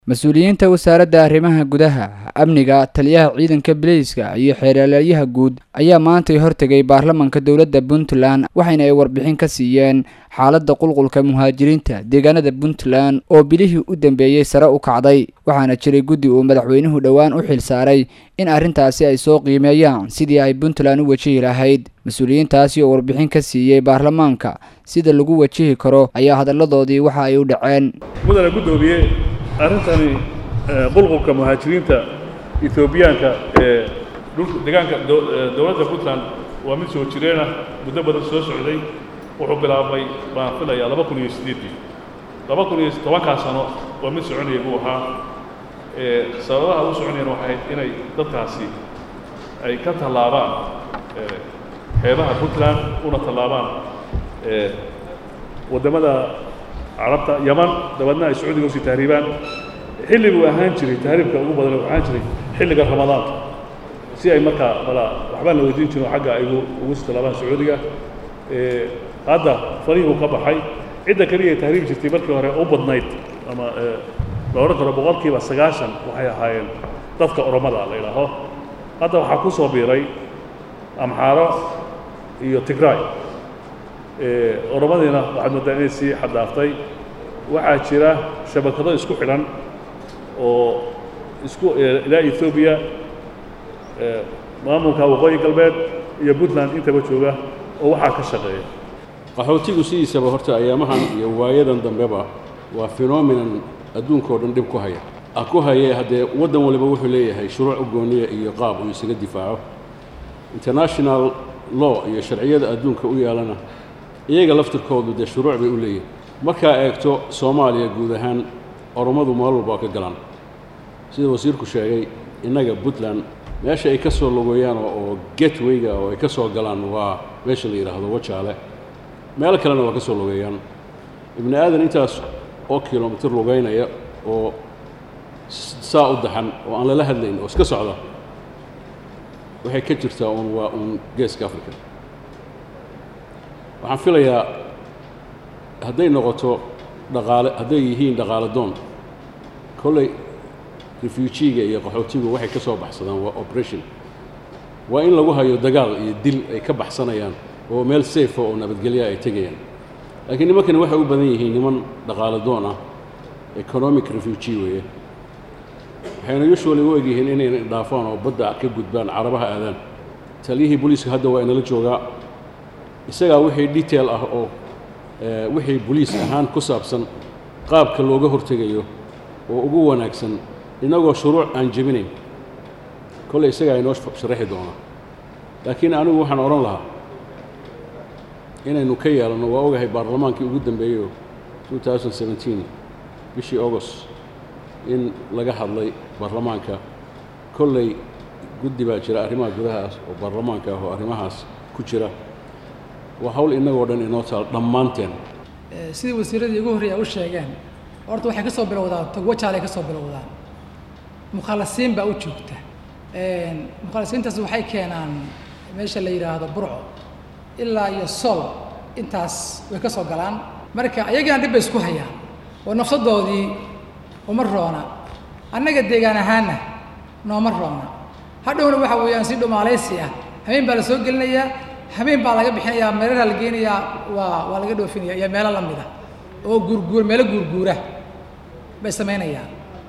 mas-uuliyiinta wasaaradda arrimaha gudaha amniga taliyaha ciidanka bileyska iyo xeeralaalyaha guud ayaa maantay hortegay baarlamanka dowladda puntland waxayna ay warbixin ka siiyeen xaaladda qulqulka muhaajiriinta deegaanada puntland oo bilihii u dambeeyey sare u kacday waxaana jiray guddi uu madaxweynuhu dhowaan u xil saaray in arrintaasi ay soo qiimeeyaan sidii ay puntland u wajihi lahayd mas-uuliyiintaasi oo warbixin ka siiyey baarlamaanka sida lagu wajihi karo ayaa hadalladoodii waxa ay u dhaceen mudane guddoomiye arrintani qulqulka muhaajiriinta etoobiyaanka ee dhulka deegaanka dowladda puntland waa mid soo jireenah muddo badan soo socday wuxuu bilaabmay baan filayaa laba kun iyo siddeeddii laba kun iyo tobankaa sano waa mid soconaya buu ahaa sababaha u soconayana waxay ahayd inay dadkaasi ay ka tallaabaan xeebaha puntland una tallaabaan waddamada carabta yaman dabeedna ay sacuudiga usii tahriibaan xilli buu ahaan jiray tahriibka ugu badan uu ahaan jiray xilliga ramadaanka si ay markaa mala waxbaan la weydiin jirin oo xagga ay ugu sii tallaabaan sacuudiga hadda farihuu ka baxay cidda keliya ay tahriibi jirtay markii hore u badnayd ama la odhan karo boqolkiiba sagaashan waxay ahaayeen dadka oromada la idhaaho hadda waxaa ku soo biiray amxaaro iyo tigraay oromadiina waxaad mooddaa inay sii xaddaaftay waxaa jira shabakado isku xidhan oo isku ilaa ethoobiya maamulka waqooyi galbeed iyo puntland intaba jooga oo waxaa ka shaqeeya qaxootigu sidiisaba horta ayaamahan iyo waayadan dambeba waa phenomenon adduunka oo dhan dhib ku haya ah ku haye haddee waddan waliba wuxuu leeyahay shuruuc u gooniya iyo qaab uu isaga difaaco international law iyo sharciyada adduunka u yaalana iyaga laftirkoodu dee shuruuc bay u leeyihin markaa eegto soomaaliya guud ahaan oromadu meel walba ka galaan sida wasiirku sheegay innaga puntland meesha ay ka soo logoyaan oo gatwayga oo ay ka soo galaan waa meesha la yidhaahdo wajaale meelo kalena waa ka soo logeeyaan ibni aadan intaas oo kilomitir lugaynaya oo saa u daxan oo aan lala hadlayn oo iska socda waxay ka jirtaa uun waa uun geeska africa waxaan filayaa hadday noqoto dhaqaale hadday yihiin dhaqaale doon kolley refuujiga iyo qaxootigu waxay ka soo baxsadaan waa operation waa in lagu hayo dagaal iyo dil ay ka baxsanayaan oo meel safa oo nabadgelya ay tegayaan laakiin nimankani waxay u badan yihiin niman dhaqaale doon ah economic refugee weeye waxayna usually u egyihiin inayna dhaafaan oo badda ka gudbaan carabaha aadaan taliyihii booliiska hadda waa inala joogaa isagaa wixii detail ah oo wixii boliis ahaan ku saabsan qaabka looga hortegayo oo ugu wanaagsan innagoo shuruuc aan jebinayn kolley isagaa inoo sharaxi doonaa laakiin anigu waxaan odhan lahaa inaynu ka yeelanno waa ogahay baarlamaankii ugu dambeeyeyo bishii august in laga hadlay baarlamaanka kolley guddi baa jira arrimaha gudahaas oo baarlamaanka ah oo arrimahaas ku jira waa hawl innagoo dhan inoo taal dhammaanteen sidii wasiiradii ugu horreeya u sheegeen horta waxay ka soo bilowdaan togwajaalay ka soo bilowdaan mukhalasiin baa u joogta mukhalasiintaas waxay keenaan meesha la yidhaahdo burco ilaa iyo sol intaas way ka soo galaan marka ayagana dhib bay isku hayaan oo nafsadoodii uma roona annaga deegaan ahaanna nooma roona hadhowna waxa weeyaan si dhumaalaysi ah habeen baa la soo gelinayaa habeen baa laga bixinayaa meelaha la geenayaa waa waa laga dhoofinaya iyo meelo la mida oo guurguur meelo guurguura bay samaynayaan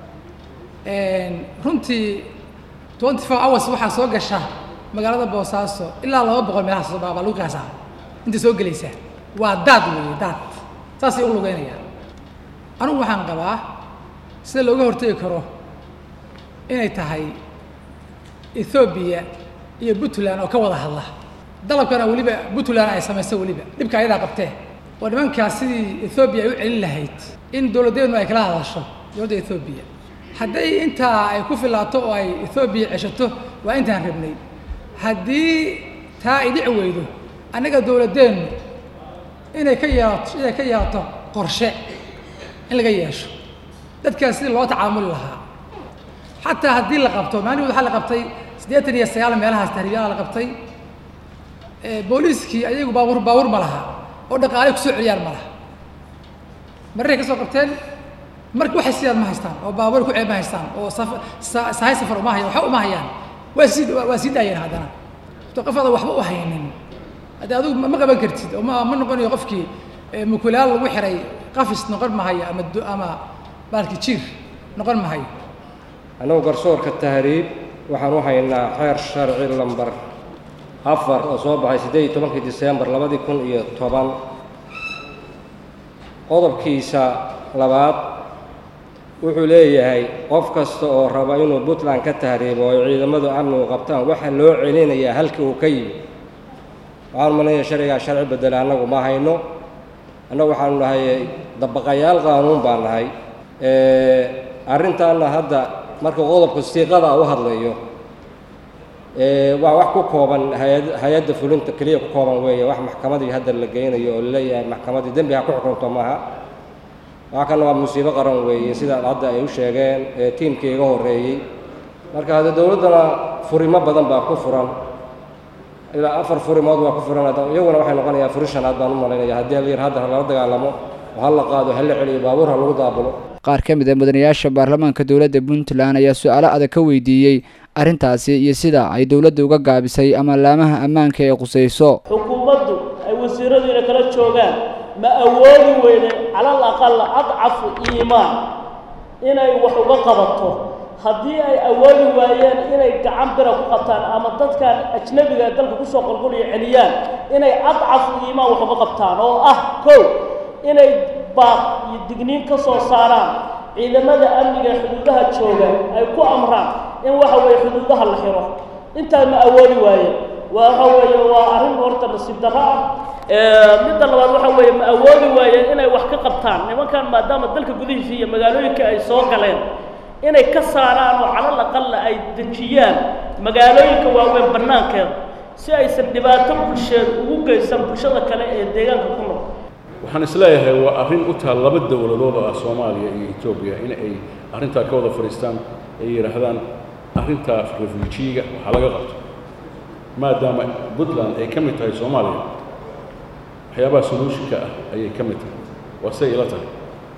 runtii twenty four hours waxaa soo gasha magaalada boosaaso ilaa laba boqol meelahaas baa lagu qiyaasaa intay soo gelaysaa waa daad weeye daad saasay u lugeynayaan anigu waxaan qabaa sida looga hortegi karo inay tahay ethoobiya iyo puntland oo ka wada hadla dalabkana weliba puntland ay samayso weliba dhibka ayadaa qabtee oo nimankaas sidii ethoobiya ay u celin lahayd in dowladdeednu ay kala hadasho dowladda ethoobiya hadday intaa ay ku filaato oo ay ethoobiya ceshato waa intaan rabnay haddii taa ay dhici weydo annaga dowladdeennu inay ka yeelato inay ka yeelato qorshe in laga yeesho dadkaas sidii loo tacaamuli lahaa xataa haddii la qabto maalin waxaa la qabtay siddeetan iyo sagaal meelahaas tahriibyaala la qabtay booliiskii ayagu baabuur baabuur ma laha oo dhaqaalay kusoo celiyaan ma laha marray ka soo qabteen marka waxay sidaad ma haystaan oo baabuur ku ceeb ma haystaan oo saf- sa- sahay safar uma hayaan waxba uma hayaan waa sii waa waa sii daayeen haddana to qof aada waxba u haynin haddii adigu ma ma qaban kartid oo ma ma noqonayo qofkii eh, mukulaal lagu xiray qafis noqon mahayo ama du- ama baalki jiir noqon mahayo annagu garsoorka tahriib waxaan u haynaa xeer sharci lambar afar oo soo baxay siddeed iyo tobankii diseembar labadii kun iyo toban qodobkiisa labaad wuxuu leeyahay qof kasta oo raba inuu puntland ka tahriibo oo ay ciidamadu amnigu qabtaan waxaa loo celinayaa halkii uu ka yimi waxaan umaleeyahay sharcigaa sharci bedela annagu ma hayno annagu waxaanu nahay dabaqayaal qaanuun baan nahay arrintaana hadda marka qodobka siiqada u hadlayo ee, waa wax ku kooban hay- hay-adda fulinta keliya ku kooban weeye wax maxkamadii hadda la geynayo oo laleeyahay maxkamadii dembi ha ku xukunto maaha waxa kana waa musiibo qaran weeye sida hadda ay u sheegeen ee tiimkii iga horreeyey marka hadda dowladdana furimo badan baa ku furan ilaa afar furimood waa ku furan hadda iyaguna waxay noqonayaa furi shanaad baan u malaynaya haddii hal yar hadda lala dagaalamo oo ha la qaado ha la celiyo baabuur ha lagu daabulo qaar ka mid a mudanayaasha baarlamaanka dowladda puntland ayaa su-aalo adag ka weydiiyey arrintaasi iyo sida ay dowladda uga gaabisay ama laamaha ammaanka ee qusayso xukuumaddu ay wasiiradiina kala joogaan ma awoodi weyne calal aqala adcafu iimaan inay wax uga qabato haddii ay awoodi waayeen inay gacan bira ku qabtaan ama dadkan ajnabiga ee dalka kusoo qolqoliyo celiyaan inay adcafu iimaan wax uga qabtaan oo ah kow inay baaq iyo digniin ka soo saaraan ciidamada amniga ee xuduudaha jooga ay ku amraan in waxa weeye xuduudaha la xiro intaa ma awoodi waayeen waxa weeye waa arrin horta nasiib darro ah Ee, midda labaad waxa weeye ma awoodi waayeen inay wax ka qabtaan nimankan maadaama dalka gudihiisa iyo magaalooyinka ay soo galeen inay ka saaraan oo calal aqalla ay dejiyaan magaalooyinka waaweyn bannaankeeda si aysan dhibaato bulsheed ugu geysan bulshada kale ee deegaanka ku nool waxaan isleeyahay waa arrin u taal laba dowladood oo ah soomaaliya iyo etoobiya in ay arrintaa ka wada fadhiistaan ay yidhaahdaan arrintaa refuujiiga waxaa laga qabto maadaama puntland ay ka mid tahay soomaaliya waxyaabaha soluushinka ah ayay ka mid tahay waa say ila tahay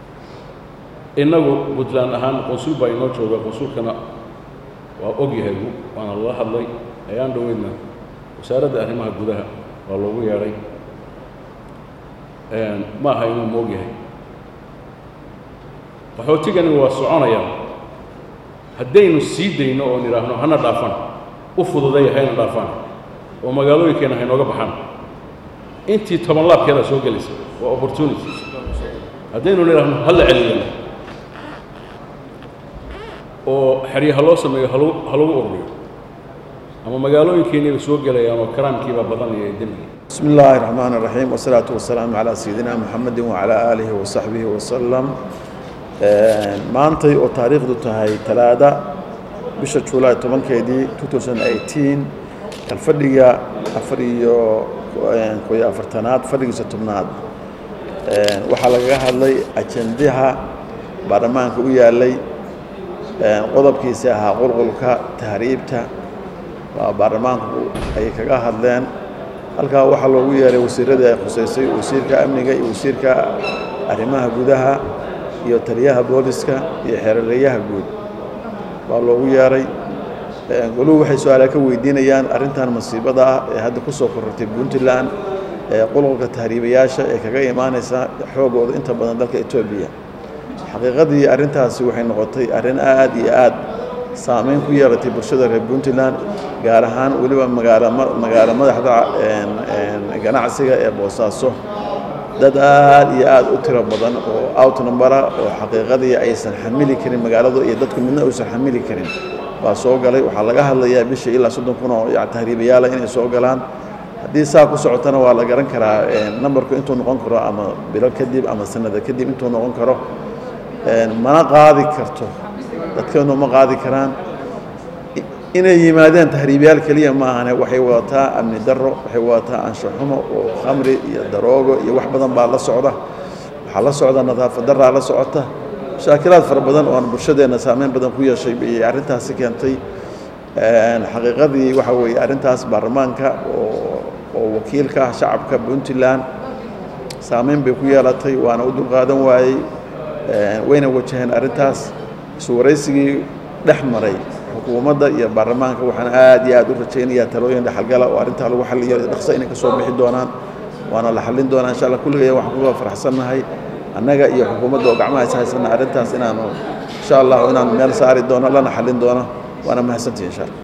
innagu puntland ahaan qonsul baa inoo jooga qonsulkana waa og yahay waana lala hadlay ayaan dhoweydna wasaaradda arrimaha gudaha waa loogu yeedhay ma aha inuu moog yahay qaxootigani waa soconayaan haddaynu sii dayno oon idhaahno hana dhaafan u fududaya hayna dhaafaan oo magaalooyinkeena haynooga baxaan intii toban laabkeedaa soo gelaysa waa opportunity haddaynu idhaahno ha la celiyana oo xerya ha loo sameeyo halagu ha lagu ururiyo ama magaalooyinkeennaba soo gelayaan oo karaamkiibaa badanaya ee dembiga بسم الله الرحمن الرحيم والصلاة والسلام على سيدنا محمد وعلى آله وصحبه وسلم maantay oo taariikhdu tahay talaada bisha julaay tobankeedii 2018 kalfadhiga afar iyo koyo afartanaad fadhigiisa tobnaad waxaa lagaga hadlay ajendaha baarlamaanka u yaalay qodobkiisa ahaa qulqulka tahriibta waa baarlamaanku ay kaga hadleen halkaa waxaa loogu yeeray wasiiradii ay khusaysay wasiirka amniga iyo wasiirka arrimaha gudaha iyo taliyaha booliska iyo xeerarayaha guud baa loogu yeeray goluhu waxay su-aala ka weydiinayaan arrintan masiibada ah ee hadda ku soo korortay puntland ee qulqulka tahriibayaasha ee kaga imaanaysa xoogooda inta badan dalka etoobiya xaqiiqadii arrintaasi waxay noqotay arrin aad iyo aad saameyn ku yeelatay bulshada reer puntland gaar ahaan weliba magaalo magaalo madaxda ganacsiga ee boosaaso dad aad iyo aad u tiro badan oo outnumbera oo xaqiiqadii aysan xamili karin magaaladu iyo dadku midna aysan xamili karin baa soo galay waxaa laga hadlayaa bishii ilaa soddon kun oo tahriibayaala inay soo galaan haddii saa ku socotana waa la garan karaa nambarku intuu noqon karo ama bilo kadib ama sanada kadib intuu noqon karo mana qaadi karto dadkeenu ma qaadi karaan inay yimaadeen tahriibayaal keliya ma ahane waxay wadataa amni darro waxay wadataa anshaxumo oo khamri iyo daroogo iyo wax badan baa la socda waxaa la socda nadaafad darraa la socota mashaakilaad fara badan oo aan bulshadeenna saameyn badan ku yeeshay ayay arrintaasi keentay xaqiiqadii waxa weeye arrintaas baarlamaanka oo oo wakiilka ah shacabka puntland saameyn bay ku yeelatay waana u dulqaadan waayey wayna wajaheen arrintaas iswaraysigii dhex maray xukuumadda iyo baarlamaanka waxaan aad iyo aad u rajaynayaa talooyin dhexalgala oo arrintaa lagu xalliyo dhaqso inay ka soo bixi doonaan waana la xallin doonaa insha allah kulligaya waxaan kuga faraxsannahay annaga iyo xukuumadda oo gacmaha is haysana arrintaas inaanu insha allah inaanu meel saari doono lana xallin doono waana mahadsantihi insha allah